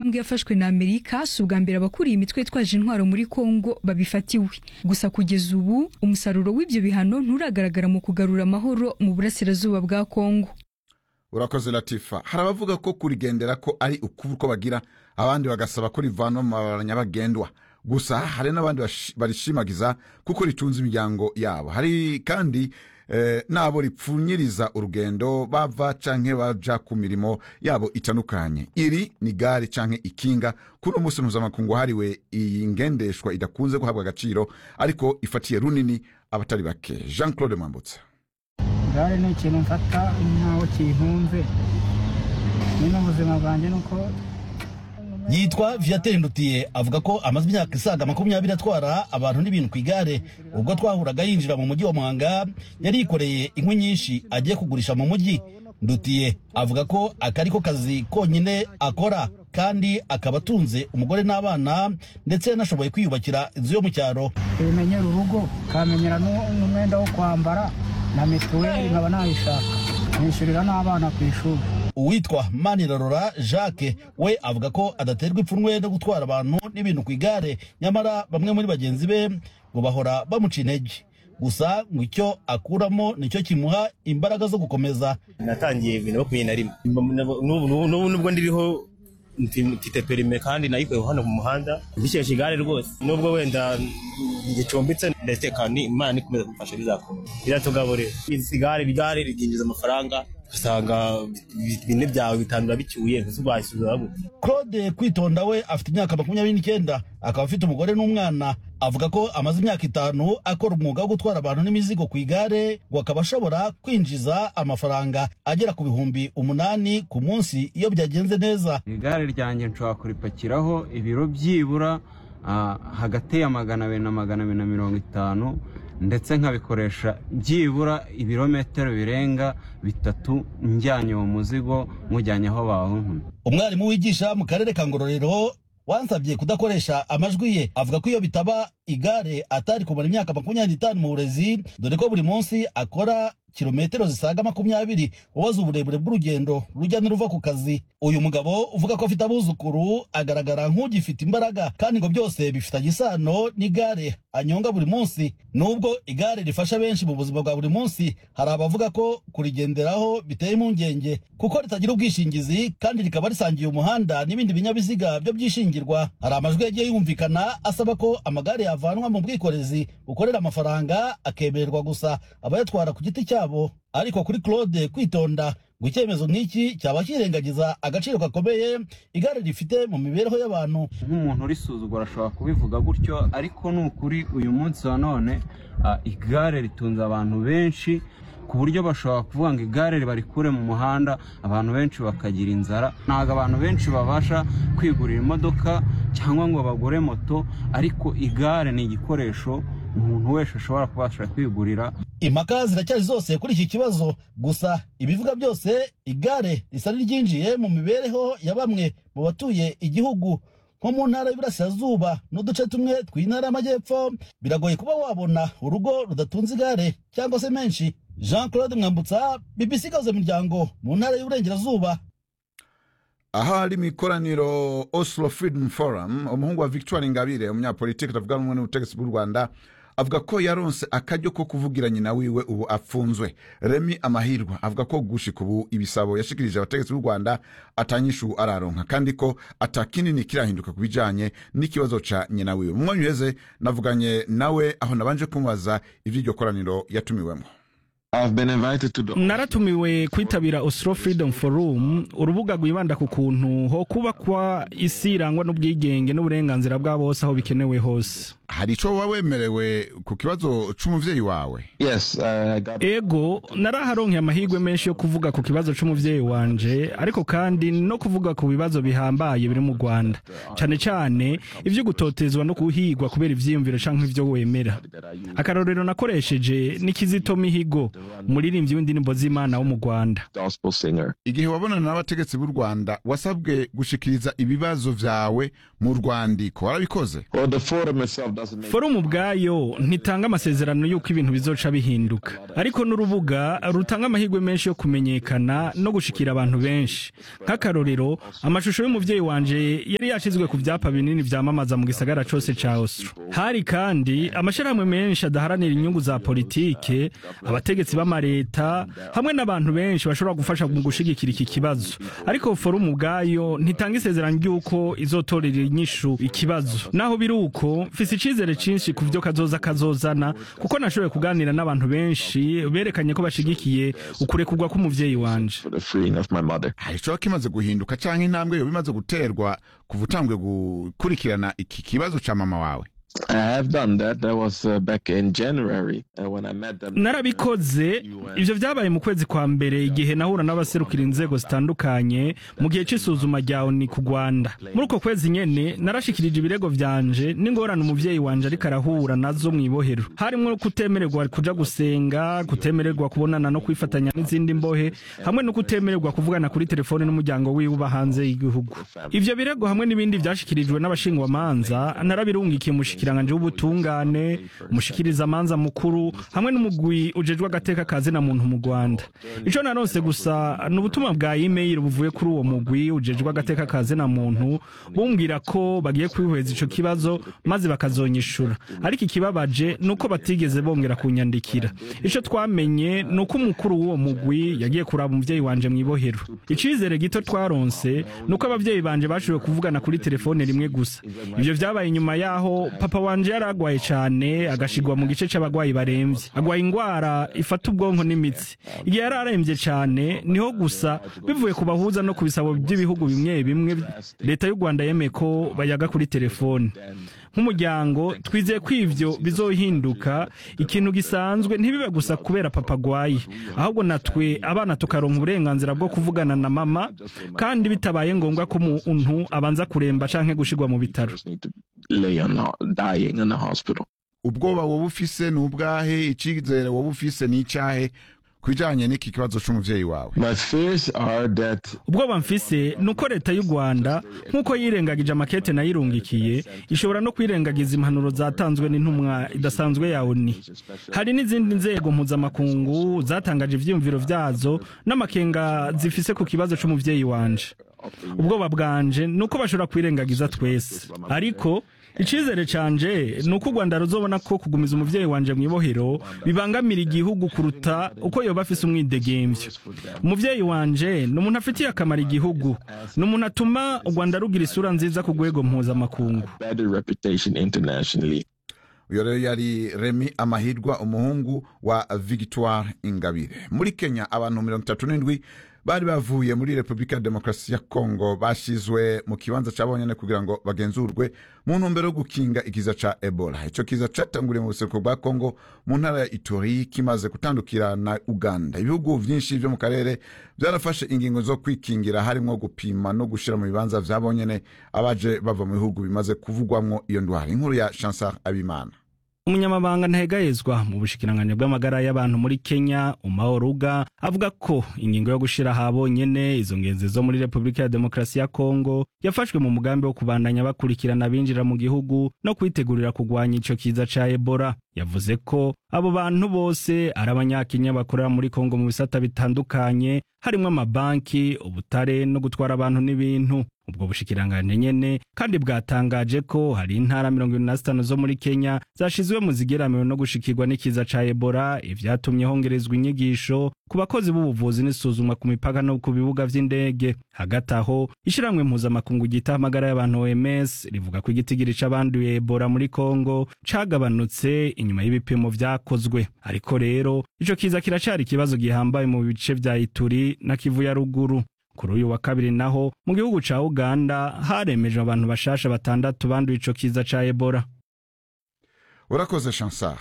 ntambwe yafashwe na amerika si ubwa mbere abakuriye imitwe yitwaje intwaro muri kongo babifatiwe gusa kugeza ubu umusaruro w'ibyo bihano nturagaragara mu kugarura amahoro mu burasirazuba bwa kongo urakoze latifa hari abavuga ko kurigendera ko ari ukubura uko bagira abandi bagasaba ko rivanwa mu mabara nyabagendwa gusa hari n'abandi bashi- barishimagiza kuko ritunze imiryango yabo hari kandi eh, n'abo ripfunyiriza urugendo bava canke baja ku mirimo yabo itandukanye iri ni gare canke ikinga kuri uno munsi mpuzamakungu hariwe iyi ngendeshwa idakunze guhabwa agaciro ariko ifatiye runini abatari bake jean claude mwambutsa gare ni ikintu mfata nk'aho kintunze nyine ubuzima bwanjye ni uko yitwa viateur ndutiye avuga ko amaze imyaka isaga makumyabiri atwara abantu n'ibintu ku igare ubwo twahuraga yinjira mu mujyi wa muhanga yari yikoreye inkwi nyinshi agiye kugurisha mu mujyi ndutiye avuga ko aka ari ko kazi konyine akora kandi akaba atunze umugore n'abana ndetse yanashoboye kwiyubakira inzu yo mu cyaro bimenyera urugo kamenyera n'u- n'umwenda wo kwambara na mituweli nkaba nayishaka nishyurira n'abana ku ishuri uwitwa manirarora jacques we avuga ko adaterwa ipfunwe no gutwara abantu n'ibintu ku igare nyamara bamwe muri bagenzi be ngo bahora bamuca intege gusa ngo icyo akuramo nicyo kimuha imbaraga zo gukomeza natangiye bibiri na makumyabiri na rimwe N'ubu- n'ubu n'ubu nubwo ndiriho mfi- mfite perime kandi nayikuye hano mu muhanda mbishyushye igare rwose nubwo wenda gicumbitse ndatekana imana nikomeza kumfasha bizakomeza biratugaburira isi igare igare rikinjiza amafaranga ugasanga bi- bine byawe bitanu urabicyuye ntese ubwayisubiza gute claude kwitonda we afite imyaka makumyabiri n'icyenda akaba afite umugore n'umwana avuga ko amaze imyaka itanu akora umwuga wo gutwara abantu n'imizigo ku igare ngo akaba ashobora kwinjiza amafaranga agera ku bihumbi umunani ku munsi iyo byagenze neza igare ryanjye nshobora kuripakiraho ibiro byibura ah, hagati ya magana abiri na magana abiri na mirongo itanu ndetse nkabikoresha byibura ibirometero birenga bitatu njyanye uwo muzigo mujyanye aho bawuntumye umwarimu wigisha mu karere ka ngororero wansabye kudakoresha amajwi ye avuga ko iyo bitaba igare atari kumara imyaka makumyabiri n'itanu mu burezi dore ko buri munsi akora kilometero zisaga makumyabiri ubaza uburebure bw'urugendo rujya n'uruva ku kazi uyu mugabo uvuga ko afite abuzukuru agaragara nk'ugifite imbaraga kandi ngo byose bifitanye isano n'igare anyonga buri munsi nubwo igare rifasha benshi mu buzima bwa buri munsi hari abavuga ko kurigenderaho biteye impungenge kuko ritagira ubwishingizi kandi rikaba risangiye umuhanda n'ibindi binyabiziga byo byishingirwa hari amajwi yagiye yumvikana asaba ko amagare yavanwa mu bwikorezi bukorera amafaranga akemererwa gusa abayatwara ku giti cyabo ariko kuri claude kwitonda ngo icyemezo nk'iki cyaba kirengagiza agaciro gakomeye igare rifite mu mibereho y'abantu nk'umuntu urisuzugura ashobora kubivuga gutyo ariko ni ukuri uyu munsi wa none ah, igare ritunze abantu benshi ku buryo bashobora kuvuga ngo igare ribarikure mu muhanda abantu benshi bakagira inzara ntabwo abantu benshi babasha kwigurira imodoka cyangwa ngo bagure moto ariko igare ni igikoresho umuntu wese ashobora kubasha kwigurira impaka ziracyari zose kuri iki kibazo gusa ibivuga byose igare risa n'iryinjiye mu mibereho ya bamwe mu batuye igihugu nko mu ntara y'Iburasirazuba n'uduce tumwe tw'intara y'Amajyepfo biragoye kuba wabona urugo rudatunze igare cyangwa se menshi Jean Claude Mwambutsa BBC Gahuza Miryango mu ntara y'Uburengerazuba aha hari mu ikoraniro oslo freedom forum umuhungu wa victoire ingabire umunyapolitiki atavuga rumwe n'ubutegetsi bw'u rwanda avuga ko yaronse akaryo ko kuvugira nyina wiwe ubu apfunzwe remi amahirwa avuga ko gushika ubu ibisabo yashikirije abategetsi b'u rwanda atanyishu araronka kandi ko atakinini kirahinduka ku bijanye n'ikibazo ca nyina wiwe mu mwanya uheze navuganye nawe aho nabanje kumubaza ivy'iryo koraniro yatumiwemo naratumiwe kwitabira Oslo Freedom Forum urubuga rwibanda ku kuntu ho kubakwa isi irangwa n'ubwigenge n'uburenganzira bwa bose aho bikenewe hose hari ico woba wemerewe ku kibazo c'umuvyeyi wawe ego naraharonkeye amahirwe menshi yo kuvuga ku kibazo c'umuvyeyi wanje ariko kandi no kuvuga ku bibazo bihambaye biri mu rwanda cane cane ivyo gutotezwa no guhigwa kubera ivyiyumviro canke ivyo wemera akarorero nakoresheje ni kizito mihigo umuririmbyi w'indirimbo z'imana wo mu rwanda igihe wabonana n'abategetsi b'u rwanda wasabwe gushikiriza ibibazo vyawe mu rwandiko warabikoze forumu ubwayo ntitanga amasezerano y'uko ibintu bizoca bihinduka ariko n'urubuga rutanga amahirwe menshi yo kumenyekana no gushikira abantu benshi nk'akarorero amashusho y'umuvyeyi wanje yari yashizwe ku vyapa binini vyamamaza mu gisagara cose ca oslo hari kandi amashirahamwe menshi adaharanira inyungu za politike abategetsi b'amareta hamwe n'abantu benshi bashobora gufasha mu gushigikira iki kibazo ariko forumu ubwayo ntitanga isezerano ry'uko izotorera inyishu ikibazo naho biri uko mfise icizere cinshi ku vyo kazoza kazozana kuko nashoboye kuganira n'abantu benshi berekanye ko bashigikiye ukurekurwa k'umuvyeyi wanje hari icoba kimaze guhinduka canke intambwe yoba imaze guterwa kuva utangwe gukurikirana iki kibazo ca mama wawe I have done that. That was uh, back in January uh, when I met them. narabikoze ivyo vyabaye mu kwezi kwa mbere igihe nahura n'abaserukira inzego zitandukanye mu gihe c'isuzuma rya oni ku rwanda muri uko kwezi nyene narashikirije ibirego vyanje n'ingorane umuvyeyi wanje ariko arahura nazo mw'ibohero harimwo kutemererwa kuja gusenga kutemererwa kubonana no kwifatanya n'izindi mbohe hamwe no kutemererwa kuvugana kuri telefone n'umuryango wiwe uba hanze y'igihugu ivyo birego hamwe n'ibindi vyashikirijwe n'abashingwamanza narabirungikiye umushikiranganje w'ubutungane umushikiriza amanza mukuru hamwe n'umugwi ujejwe agateka kazi na muntu mu Rwanda ico naronse gusa ni ubutumwa bwa email buvuye kuri uwo mugwi ujejwe agateka kazi na muntu bumbwira ko bagiye kwihweza ico kibazo maze bakazonyishura ariko ikibabaje nuko batigeze bongera kunyandikira ico twamenye nuko umukuru w'uwo mugwi yagiye kuraba umuvyeyi wanje mw'ibohero icizere gito twaronse nuko abavyeyi banje bashoboye kuvugana kuri telefone rimwe gusa ivyo vyabaye inyuma yaho papa wanje yari agwaye cane agashigwa mu gice c'abagwayi baremvye agwaye ingwara ifata ubwonko n'imitsi igihe yari aremvye cane niho gusa bivuye ku bahuza no ku bisabo by'ibihugu bimwe bimwe leta y'u rwanda yemeye ko bayaga kuri telefone nk'umuryango twizeye ko ivyo bizohinduka ikintu gisanzwe ntibibe gusa kubera papa agwaye ahubwo natwe abana tukaronka uburenganzira bwo kuvugana na mama kandi bitabaye ngombwa ko umuntu abanza kuremba canke gushigwa mu bitaro Need to lay on ho- dying in the hospital. ubwoba woba ufise ni ubwahe icizere woba ufise ni icahe ku bijanye n'iki kibazo c'umuvyeyi wawe My fears are that ubwoba mfise ni uko leta y'u rwanda nk'uko yirengagije amakete nayirungikiye ishobora no kwirengagiza impanuro zatanzwe n'intumwa idasanzwe ya oni hari n'izindi nzego mpuzamakungu zatangaje ivyiyumviro vyazo n'amakenga zifise ku kibazo c'umuvyeyi wanje ubwoba bwanje ni uko bashobora kwirengagiza twese ariko icizere canje ni uko u rwanda ruzobona ko kugumiza umuvyeyi wanje mw'ibohero bibangamira igihugu kuruta uko yoba afise umwidegemvyo umuvyeyi wanje ni umuntu afitiye akamaro igihugu ni umuntu atuma u rwanda rugira isura nziza ku rwego mpuzamakungu better reputation internationally. uyo rero yari remi amahirwa umuhungu wa victoire ingabire muri kenya abantu mirongo itatu n'indwi bari bavuye muri repubulika ya demokarasi ya kongo bashizwe mu kibanza cabonyene kugira ngo bagenzurwe mu ntumbero yo gukinga ikiza ca ebola ico kiza catanguriye mu buseruko bwa kongo mu ntara ya itori kimaze gutandukira na uganda ibihugu vyinshi vyo mu karere vyarafashe ingingo zo kwikingira harimwo gupima no gushira mu bibanza vyabonyene abaje bava mu bihugu bimaze kuvugwamwo iyo ndwara inkuru ya chansar abimana umunyamabanga ntahegayezwa mu bushikiranganji bw'amagara y'abantu muri kenya umaoruga avuga ko ingingo yo gushira habonyene izo ngenzi zo muri repubulika ya demokarasi ya kongo yafashwe mu mugambi wo kubandanya bakurikirana abinjira mu gihugu no kwitegurira kugwanya ico kiza ca ebola yavuze ko abo bantu bose ari abanyakenya bakorera muri kongo mu bisata bitandukanye harimwo amabanki ubutare no gutwara abantu n'ibintu ubwo bushikiranganje nyene kandi bwatangaje ko hari intara mirongo ibiri na zitanu zo muri kenya zashizwe mu zigeramiwe no gushikirwa n'ikiza ca ebola ivyatumye hongerezwa inyigisho ku bakozi b'ubuvuzi n'isuzumwa ku mipaka no ku bibuga vy'indege hagati aho ishiramwe mpuzamakungu ryita amagara y'abantu oms rivuga ko igitigiri c'abanduye ebola muri kongo cagabanutse inyuma y'ibipimo vyakozwe ariko rero ico kiza kiracari ikibazo gihambaye mu bice vya ituri na kivu ya ruguru kuri uyu wa kabiri naho mu gihugu ca uganda haremejwe abantu bashasha batandatu banduye ico kiza ca ebola urakoze chansar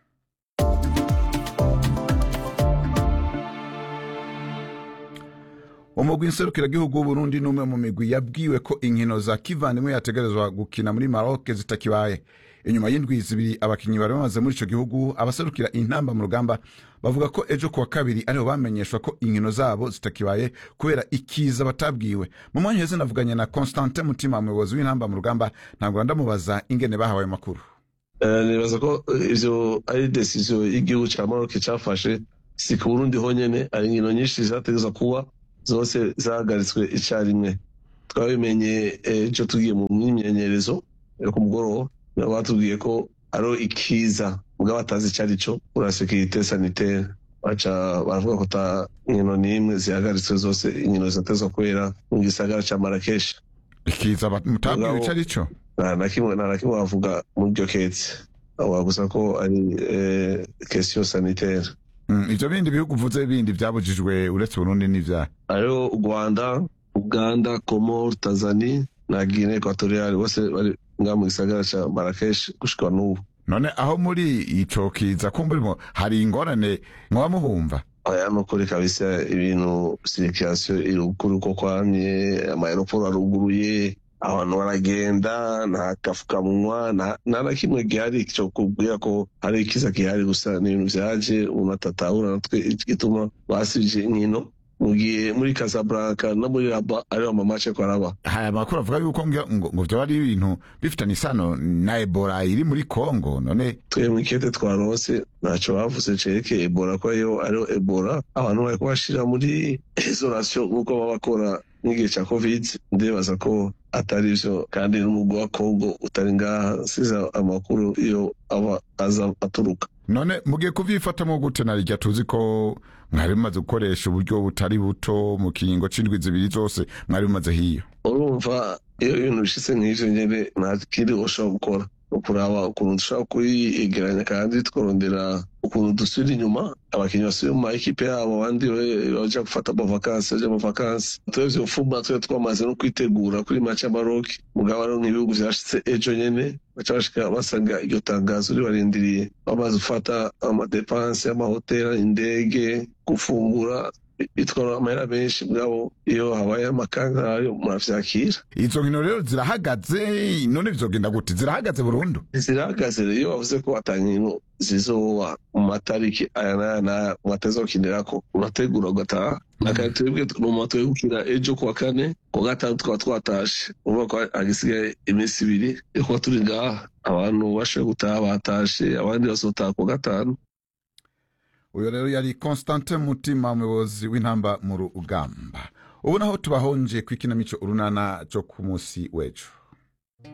umugwi nserukiragihugu w'uburundi n'umwe mu migwi yabwiwe ko inkino za kivandimwe yategerezwa gukina muri maroke zitakibaye inyuma y'indwi zibiri abakinyi bari bamaze muri ico gihugu abaserukira intamba mu rugamba bavuga ko ejo kuwa kabiri ariho bamenyeshwa ko inkino zabo zitakibaye kubera ikiza batabwiwe mu mwanya heze navuganye na constantin mutima umuyobozi w'intamba mu rugamba ntabwo ndamubaza ingene bahawe ayo makuru nibaza ko ivyo ari desiziyo y'igihugu ca maroc cafashe si ku burundi honyene hari inkino nyinshi zategeza kuba zose zahagaritswe icarimwe twabimenye ejo tugiye mu myimenyerezo yo ku mugoroba nabo batubwiye ko ariho ikiza mugabo batazi ico ari co ura sekirite sanitaire baca baravuga ko ta inkino n'imwe zihagaritswe zose inkino zitatezwa kubera mu gisagara ca marakeshi ikiza mutabwira ico ari co nta na kimwe nta na kimwe bavuga muri iryo ketse bavuga gusa ko ari kesiyo sanitaire ivyo bindi bihugu uvuze bindi vyabujijwe uretse burundi n'ivyaha hariho u rwanda uganda komor tanzania na guine equatoriale bose bari ngaha mu gisagara ca marakesh gushika n'ubu none aho muri ico kiza kumburimo hari ingorane mwoba muhumva aya nukuri kabisa ibintu sirikirasiyo iri ukuri uko kwamye amayeroporo aruguruye abantu baragenda nta gafukamunwa nta na kimwe gihari cyo kubwira ko hari ikiza gihari gusa ni ibintu vyaje umuntu atatahura natwe gituma basivye inkino mugiye muri Casablanca no muri Rabat ariho amamace ko araba haya makuru avuga yuko ngo ngo vyo ari ibintu bifitanye isano na Ebola iri muri Congo none twe mu kete twaronse ntaco bavuze cerekeye Ebola ko yo ariho Ebola abantu bari kubashira muri isolation nk'uko baba bakora n'igihe ca covid ndibaza ko atari vyo kandi n'umugwi wa Congo utari ngaha siza amakuru iyo aba aza aturuka none mugiye kuvyifatamwo gute narirya tuzi ko mwari mumaze gukoresha uburyo butari buto mu kiringo c'indwi zibiri zose mwari mumaze hiyo urumva iyo ibintu bishitse nk'ivyo nyene nta kindi ushobora gukora ukuraba ukuntu dushobora kuyegeranya kandi tukarondera ukuntu dusubira inyuma abakinnyi basubira mu maekipe yabo abandi baja gufata amavakansi baja mu vakansi turavye mfuma twe twamaze no kwitegura kuri match ya Maroc mugabo ariho nk'ibihugu vyashitse ejo nyene baca bashika basanga iryo tangazo ribarindiriye bamaze gufata amadepanse y'amahoteli indege gufungura bitwara amahera menshi mugabo iyo habaye amakangayo muravyakira izo nkino rero zirahagaze none bizogenda gute zirahagaze burundu zirahagaze rero iyo bavuze ko atankino zizoba mu matariki aya n'aya n'aya mwatazokinirako urategura ugataha akandi twebwe tugomba twegukira ejo kuwa kane kuwa gatanu tukaba twatashe urumva ko hagisigaye iminsi ibiri yo kuba turi ngaha abantu bashoboye gutaha batashe abandi bazotaha kuwa gatanu uyu rero yari constantin mutima umuyobozi w'intamba mu rugamba ubu naho tubahonje ku ikinamico urunana cyo ku munsi w'ejo